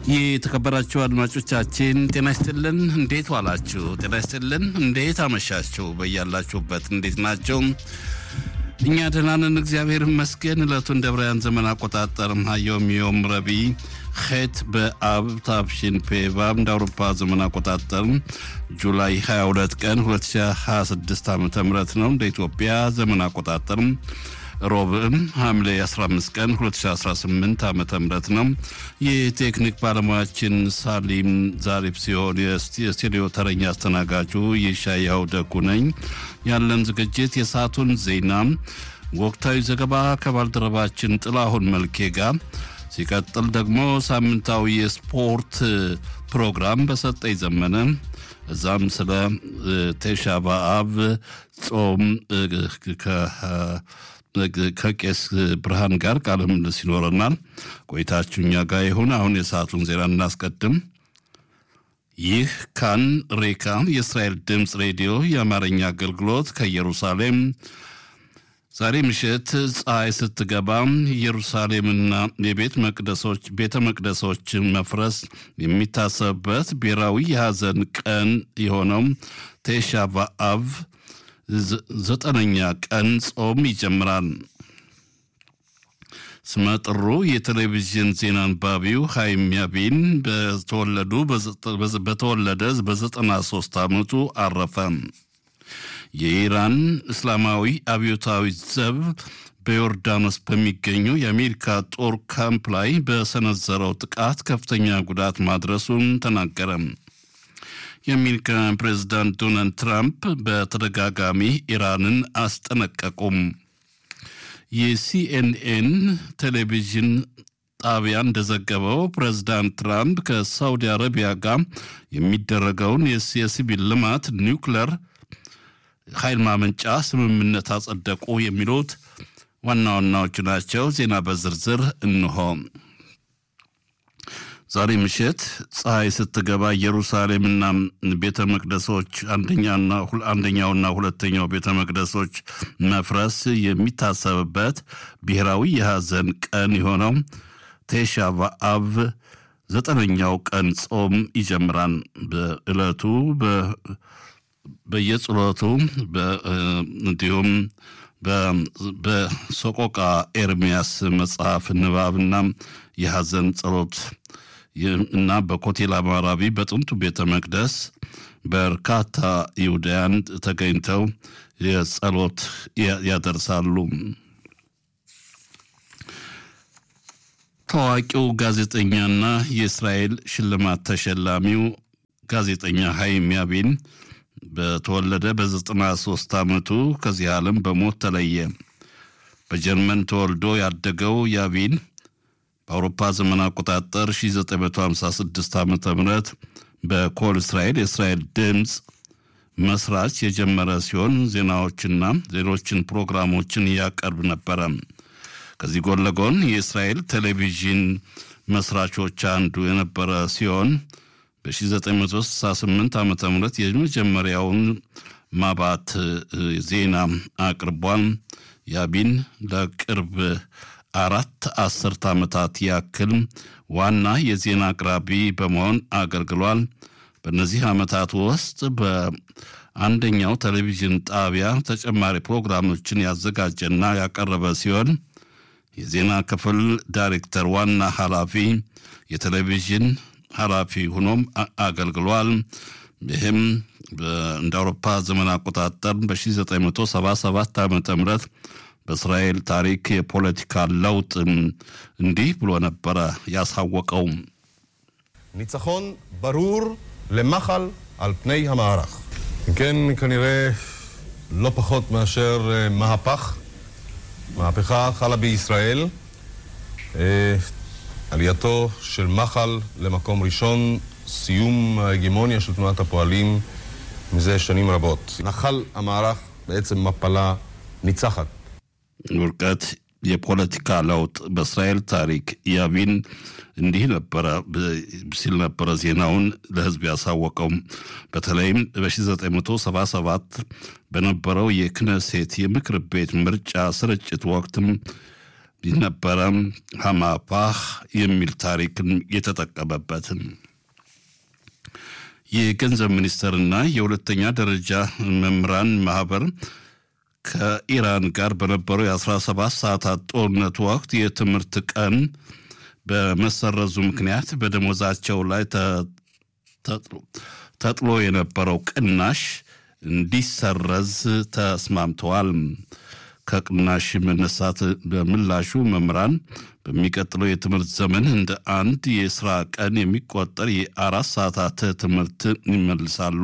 የተከበራችሁ አድማጮቻችን ጤና ይስጥልን። እንዴት ዋላችሁ? ጤና ይስጥልን። እንዴት አመሻችሁ? በያላችሁበት እንዴት ናቸው? እኛ ደህና ነን፣ እግዚአብሔር ይመስገን። ዕለቱን ደብራውያን ዘመን አቆጣጠር ሀዮም ዮም ረቢ ኸት በአብ ታብሽን ፔቫብ እንደ አውሮፓ ዘመን አቆጣጠር ጁላይ 22 ቀን 2026 ዓ ም ነው። እንደ ኢትዮጵያ ዘመን አቆጣጠር ሮብም ሐምሌ 15 ቀን 2018 ዓ ም ነው። የቴክኒክ ባለሙያችን ሳሊም ዛሪፍ ሲሆን የስቱዲዮ ተረኛ አስተናጋጁ የሻያው ደጉ ነኝ። ያለን ዝግጅት የሰዓቱን ዜና፣ ወቅታዊ ዘገባ ከባልደረባችን ጥላሁን መልኬ ጋር ሲቀጥል ደግሞ ሳምንታዊ የስፖርት ፕሮግራም በሰጠኝ ዘመነ እዛም ስለ ቴሻ በአብ ጾም ከቄስ ብርሃን ጋር ቃለ ምልልስ ይኖረናል። ቆይታችሁ እኛ ጋር ይሁን። አሁን የሰዓቱን ዜና እናስቀድም። ይህ ካን ሬካ የእስራኤል ድምፅ ሬዲዮ የአማርኛ አገልግሎት ከኢየሩሳሌም ዛሬ ምሽት ፀሐይ ስትገባ ኢየሩሳሌምና የቤት መቅደሶች ቤተ መቅደሶች መፍረስ የሚታሰብበት ብሔራዊ የሐዘን ቀን የሆነው ቴሻ በአብ ዘጠነኛ ቀን ጾም ይጀምራል። ስመጥሩ የቴሌቪዥን ዜና አንባቢው ሃይም ያቢን በተወለዱ በተወለደ በዘጠና ሶስት ዓመቱ አረፈ። የኢራን እስላማዊ አብዮታዊ ዘብ በዮርዳኖስ በሚገኘው የአሜሪካ ጦር ካምፕ ላይ በሰነዘረው ጥቃት ከፍተኛ ጉዳት ማድረሱን ተናገረ። የአሜሪካ ፕሬዝዳንት ዶናልድ ትራምፕ በተደጋጋሚ ኢራንን አስጠነቀቁም። የሲኤንኤን ቴሌቪዥን ጣቢያ እንደዘገበው ፕሬዝዳንት ትራምፕ ከሳውዲ አረቢያ ጋር የሚደረገውን የሲቪል ልማት ኒውክለር ኃይል ማመንጫ ስምምነት አጸደቁ። የሚሉት ዋና ዋናዎቹ ናቸው። ዜና በዝርዝር እንሆ። ዛሬ ምሽት ፀሐይ ስትገባ ኢየሩሳሌምና ቤተ መቅደሶች አንደኛውና ሁለተኛው ቤተ መቅደሶች መፍረስ የሚታሰብበት ብሔራዊ የሐዘን ቀን የሆነው ቴሻ በአብ ዘጠነኛው ቀን ጾም ይጀምራል። በዕለቱ በየጸሎቱ እንዲሁም በሰቆቃ ኤርሚያስ መጽሐፍ ንባብና የሐዘን ጸሎት እና በኮቴል አማራቢ በጥንቱ ቤተ መቅደስ በርካታ ይሁዳያን ተገኝተው የጸሎት ያደርሳሉ። ታዋቂው ጋዜጠኛና የእስራኤል ሽልማት ተሸላሚው ጋዜጠኛ ሃይም ያቢን በተወለደ በዘጠና ሶስት ዓመቱ ከዚህ ዓለም በሞት ተለየ። በጀርመን ተወልዶ ያደገው ያቢን በአውሮፓ ዘመን አቆጣጠር 1956 ዓ ም በኮል እስራኤል የእስራኤል ድምፅ መስራች የጀመረ ሲሆን ዜናዎችና ሌሎችን ፕሮግራሞችን ያቀርብ ነበረ። ከዚህ ጎን ለጎን የእስራኤል ቴሌቪዥን መስራቾች አንዱ የነበረ ሲሆን በ1968 ዓ ም የመጀመሪያውን ማባት ዜና አቅርቧል። ያቢን ለቅርብ አራት አስርት ዓመታት ያክል ዋና የዜና አቅራቢ በመሆን አገልግሏል። በእነዚህ ዓመታት ውስጥ በአንደኛው ቴሌቪዥን ጣቢያ ተጨማሪ ፕሮግራሞችን ያዘጋጀና ያቀረበ ሲሆን የዜና ክፍል ዳይሬክተር ዋና ኃላፊ፣ የቴሌቪዥን ኃላፊ ሆኖም አገልግሏል። ይህም እንደ አውሮፓ ዘመን አቆጣጠር በ1977 ዓ ም በእስራኤል ታሪክ የፖለቲካ ለውጥ እንዲህ ብሎ ነበረ ያሳወቀው። ניצחון ברור למחל על פני המערך. כן, כנראה לא פחות מאשר מהפך. מהפכה חלה בישראל. עלייתו של מחל למקום ראשון, סיום ההגמוניה של תנועת הפועלים מזה שנים רבות. נחל המערך בעצם מפלה ניצחת. ውርቀት የፖለቲካ ለውጥ በእስራኤል ታሪክ ያቢን እንዲህ ነበረ ሲል ነበረ ዜናውን ለሕዝብ ያሳወቀው። በተለይም በ1977 በነበረው የክነሴት የምክር ቤት ምርጫ ስርጭት ወቅትም ነበረ ሀማፓህ የሚል ታሪክን የተጠቀመበትን የገንዘብ ሚኒስቴርና የሁለተኛ ደረጃ መምህራን ማህበር ከኢራን ጋር በነበረው የ17 ሰዓታት ጦርነት ወቅት የትምህርት ቀን በመሰረዙ ምክንያት በደሞዛቸው ላይ ተጥሎ የነበረው ቅናሽ እንዲሰረዝ ተስማምተዋል። ከቅናሽ መነሳት በምላሹ መምህራን በሚቀጥለው የትምህርት ዘመን እንደ አንድ የስራ ቀን የሚቆጠር የአራት ሰዓታት ትምህርት ይመልሳሉ።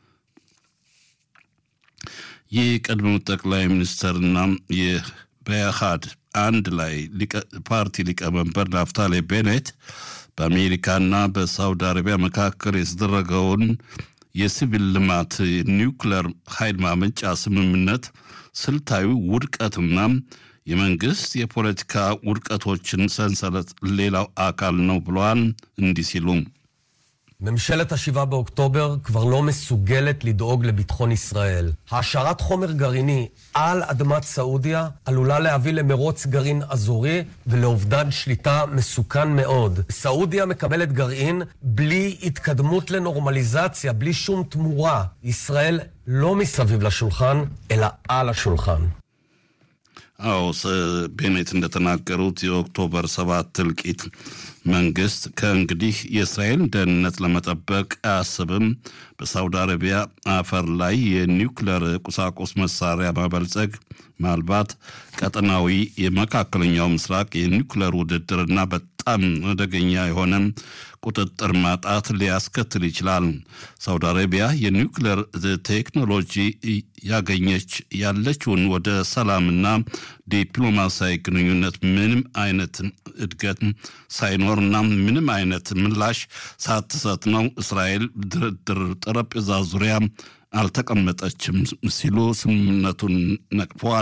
የቀድሞው ጠቅላይ ሚኒስትርና የበያሃድ አንድ ላይ ፓርቲ ሊቀመንበር ናፍታሌ ቤኔት በአሜሪካና በሳውዲ አረቢያ መካከል የተደረገውን የሲቪል ልማት ኒውክለር ኃይል ማመንጫ ስምምነት ስልታዊ ውድቀትና የመንግስት የፖለቲካ ውድቀቶችን ሰንሰለት ሌላው አካል ነው ብለዋል። እንዲህ ሲሉ ממשלת ה-7 באוקטובר כבר לא מסוגלת לדאוג לביטחון ישראל. העשרת חומר גרעיני על אדמת סעודיה עלולה להביא למרוץ גרעין אזורי ולאובדן שליטה מסוכן מאוד. סעודיה מקבלת גרעין בלי התקדמות לנורמליזציה, בלי שום תמורה. ישראל לא מסביב לשולחן, אלא על השולחן. አዎ ቤኔት እንደተናገሩት የኦክቶበር ሰባት እልቂት መንግስት ከእንግዲህ የእስራኤል ደህንነት ለመጠበቅ አያስብም። በሳውዲ አረቢያ አፈር ላይ የኒውክለር ቁሳቁስ መሳሪያ ማበልጸግ ምናልባት ቀጠናዊ የመካከለኛው ምስራቅ የኒውክለር ውድድርና በጣም አደገኛ የሆነ ቁጥጥር ማጣት ሊያስከትል ይችላል። ሳውዲ አረቢያ የኒውክለር ቴክኖሎጂ ያገኘች ያለችውን ወደ ሰላምና ዲፕሎማሲያዊ ግንኙነት ምንም አይነት እድገት ሳይኖርና ምንም አይነት ምላሽ ሳትሰጥ ነው እስራኤል ድርድር ጠረጴዛ ዙሪያ አልተቀመጠችም ሲሉ ስምምነቱን ነቅፈዋል።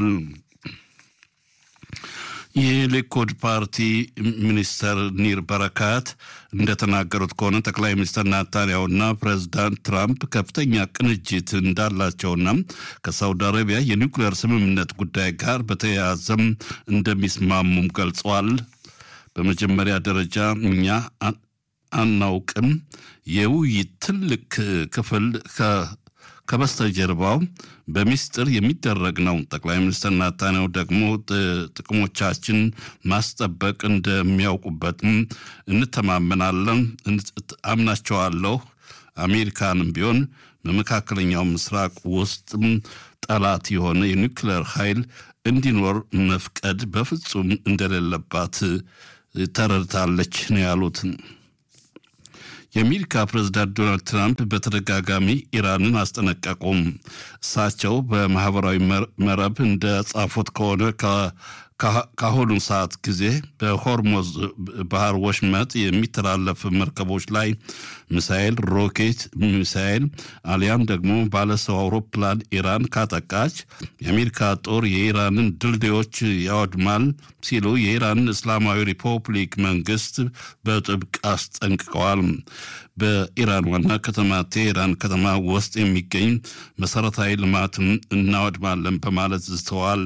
የሊኩድ ፓርቲ ሚኒስተር ኒር በረካት እንደተናገሩት ከሆነ ጠቅላይ ሚኒስትር ናታንያሁና ፕሬዚዳንት ትራምፕ ከፍተኛ ቅንጅት እንዳላቸውና ከሳውዲ አረቢያ የኒውክሌር ስምምነት ጉዳይ ጋር በተያያዘም እንደሚስማሙም ገልጸዋል። በመጀመሪያ ደረጃ እኛ አናውቅም። የውይይት ትልቅ ክፍል ከበስተጀርባው በሚስጥር የሚደረግ ነው። ጠቅላይ ሚኒስትር ናታንያሁ ደግሞ ጥቅሞቻችን ማስጠበቅ እንደሚያውቁበትም እንተማመናለን፣ አምናቸዋለሁ። አሜሪካንም ቢሆን በመካከለኛው ምስራቅ ውስጥም ጠላት የሆነ የኒውክሌር ኃይል እንዲኖር መፍቀድ በፍጹም እንደሌለባት ተረድታለች ነው ያሉት። የአሜሪካ ፕሬዝዳንት ዶናልድ ትራምፕ በተደጋጋሚ ኢራንን አስጠነቀቁም። እሳቸው በማህበራዊ መረብ እንደጻፉት ከሆነ ከአሁኑ ሰዓት ጊዜ በሆርሞዝ ባህር ወሽመጥ የሚተላለፍ መርከቦች ላይ ሚሳኤል፣ ሮኬት ሚሳኤል አሊያም ደግሞ ባለሰው አውሮፕላን ኢራን ካጠቃች የአሜሪካ ጦር የኢራንን ድልድዮች ያወድማል ሲሉ የኢራን እስላማዊ ሪፐብሊክ መንግስት በጥብቅ አስጠንቅቀዋል። በኢራን ዋና ከተማ ቴሄራን ከተማ ውስጥ የሚገኝ መሰረታዊ ልማትን እናወድማለን በማለት ዝተዋል።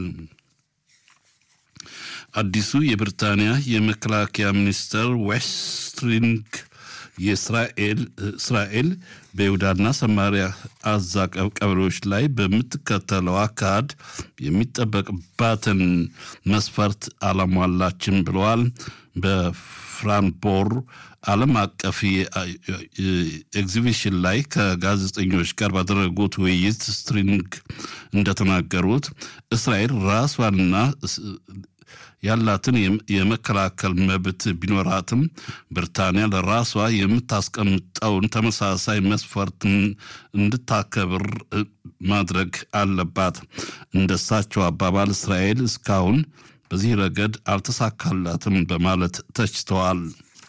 አዲሱ የብሪታንያ የመከላከያ ሚኒስትር ዌስትሪንግ የእስራኤል እስራኤል በይሁዳና ሰማሪያ አዛ ቀበሌዎች ላይ በምትከተለው አካሄድ የሚጠበቅባትን መስፈርት አላሟላችም ብለዋል። በፍራንቦር ዓለም አቀፍ ኤግዚቢሽን ላይ ከጋዜጠኞች ጋር ባደረጉት ውይይት ስትሪንግ እንደተናገሩት እስራኤል ራሷንና ያላትን የመከላከል መብት ቢኖራትም ብሪታንያ ለራሷ የምታስቀምጠውን ተመሳሳይ መስፈርት እንድታከብር ማድረግ አለባት። እንደሳቸው አባባል እስራኤል እስካሁን በዚህ ረገድ አልተሳካላትም በማለት ተችተዋል።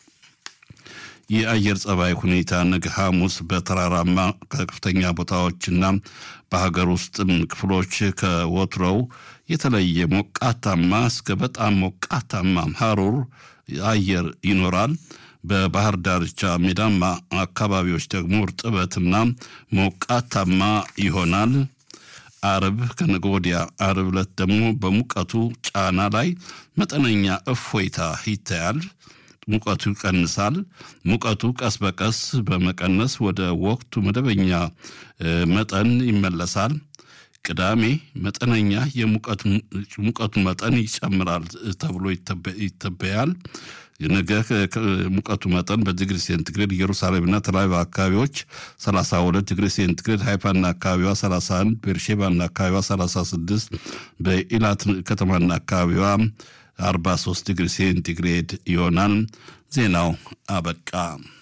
የአየር ጸባይ ሁኔታ ነገ ሐሙስ በተራራማ ከፍተኛ ቦታዎችና በሀገር ውስጥም ክፍሎች ከወትሮው የተለየ ሞቃታማ እስከ በጣም ሞቃታማ ሐሩር አየር ይኖራል። በባህር ዳርቻ ሜዳማ አካባቢዎች ደግሞ እርጥበትና ሞቃታማ ይሆናል። አርብ ከነገ ወዲያ አርብ ዕለት ደግሞ በሙቀቱ ጫና ላይ መጠነኛ እፎይታ ይታያል። ሙቀቱ ይቀንሳል። ሙቀቱ ቀስ በቀስ በመቀነስ ወደ ወቅቱ መደበኛ መጠን ይመለሳል። ቅዳሜ መጠነኛ የሙቀቱ መጠን ይጨምራል ተብሎ ይተበያል። ነገ ሙቀቱ መጠን በዲግሪ ሴንቲግሬድ ኢየሩሳሌምና ተለያዩ አካባቢዎች 32 ዲግሪ ሴንቲግሬድ፣ ሃይፋና አካባቢዋ 31፣ ቤርሼባና አካባቢዋ 36፣ በኢላት ከተማና አካባቢዋ 43 ዲግሪ ሴንቲግሬድ ይሆናል። ዜናው አበቃ።